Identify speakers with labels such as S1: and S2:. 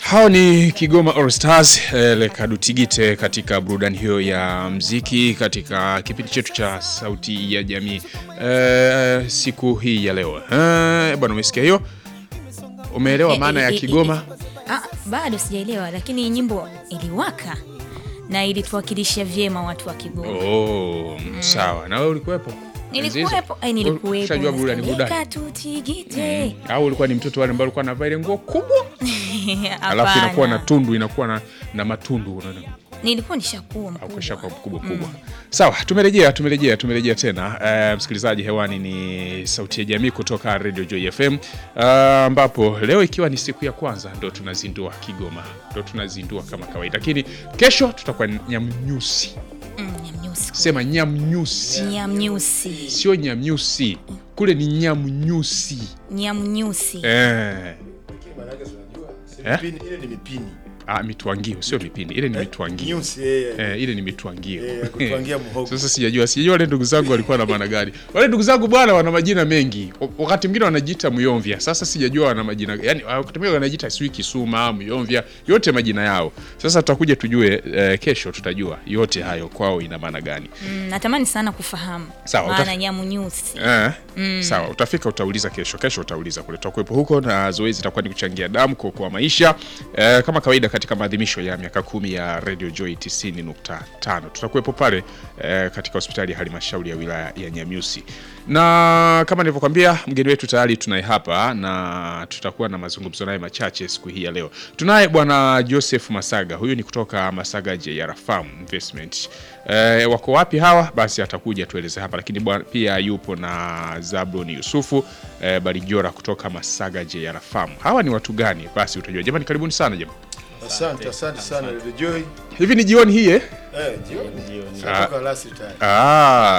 S1: Hao ni Kigoma All Stars eh, Lekadutigite katika burudani hiyo ya mziki katika kipindi chetu cha Sauti ya Jamii eh, siku hii ya leo eh, bwana, umesikia hiyo? Umeelewa
S2: Eh,
S1: maana
S2: eh,
S1: ya
S2: eh,
S1: Kigoma?
S2: Ah, bado sijaelewa, lakini nyimbo iliwaka na ilituwakilisha vyema watu wa Kigoma.
S1: Oh, sawa. Na wewe ulikuwepo? Enzi hizo?
S2: Nilikuwepo, eh, nilikuwepo.
S1: Ushajua burudani burudani.
S2: Lekadutigite.
S1: Au ulikuwa ni mtoto wale ambao alikuwa anavaa ile nguo kubwa alafu inakuwa na
S2: Hapana.
S1: tundu inakuwa na, na matundu unaona.
S2: Nilikuwa nishakuwa mkubwa.
S1: Ukishakuwa mkubwa kubwa. Sawa, tumerejea tumerejea tumerejea tena. Eh, msikilizaji, hewani ni Sauti ya Jamii kutoka Radio Joy FM Ah, ambapo leo ikiwa ni siku ya kwanza ndo tunazindua Kigoma, ndo tunazindua kama kawaida, lakini kesho tutakuwa Nyamnyusi.
S2: Mm, Nyamnyusi.
S1: Sema Nyamnyusi,
S2: Nyamnyusi.
S1: sio Nyamnyusi, kule ni Nyamnyusi.
S2: Nyamnyusi.
S1: Eh. Eh?
S3: Mipini, ile ni mipini.
S1: Ah, mitwangio sio mipindi, ile ni mitwangio.
S3: Nyusi, eh,
S1: Eh, ile ni mitwangio.
S3: eh, kutwangia muhogo.
S1: Sasa sijajua sijajua wale ndugu zangu walikuwa na maana gani. Wale ndugu zangu bwana wana majina mengi. W- Wakati mwingine wanajiita Muyomvya. Sasa sijajua wana majina yani wakati mwingine wanajiita sijui Kisuma, Muyomvya, yote majina yao. Sasa tutakuja tujue eh, kesho tutajua yote hayo kwao ina maana gani.
S2: Mm, natamani sana kufahamu
S1: Sawa,
S2: maana
S1: utaf-
S2: Nyamnyusi.
S1: Eh, Sawa, utafika utauliza kesho. Kesho utauliza kule, tutakuwepo huko na zoezi itakuwa ni kuchangia damu kuokoa maisha eh, kama kawaida katika maadhimisho ya miaka kumi ya Radio Joy 90.5 tutakuwepo pale eh, katika hospitali ya halmashauri ya wilaya ya Nyamiusi, na kama nilivyokwambia, mgeni wetu tayari tunaye hapa na tutakuwa na mazungumzo naye machache siku hii ya leo. Tunaye bwana Joseph Masaga, huyu ni kutoka Masaga JR Farm Investment. Eh, wako wapi hawa? Basi atakuja tueleze hapa, lakini bwana, pia yupo na Zablon Yusufu eh, Balijora kutoka Masaga JR Farm. Hawa ni watu gani? Basi utajua. Jamani, karibuni sana jamani.
S3: Asante, asante sana Radio Joy.
S1: Hivi ni jioni hii eh?
S3: Eh, jioni. Tunatoka last time.
S1: Ah,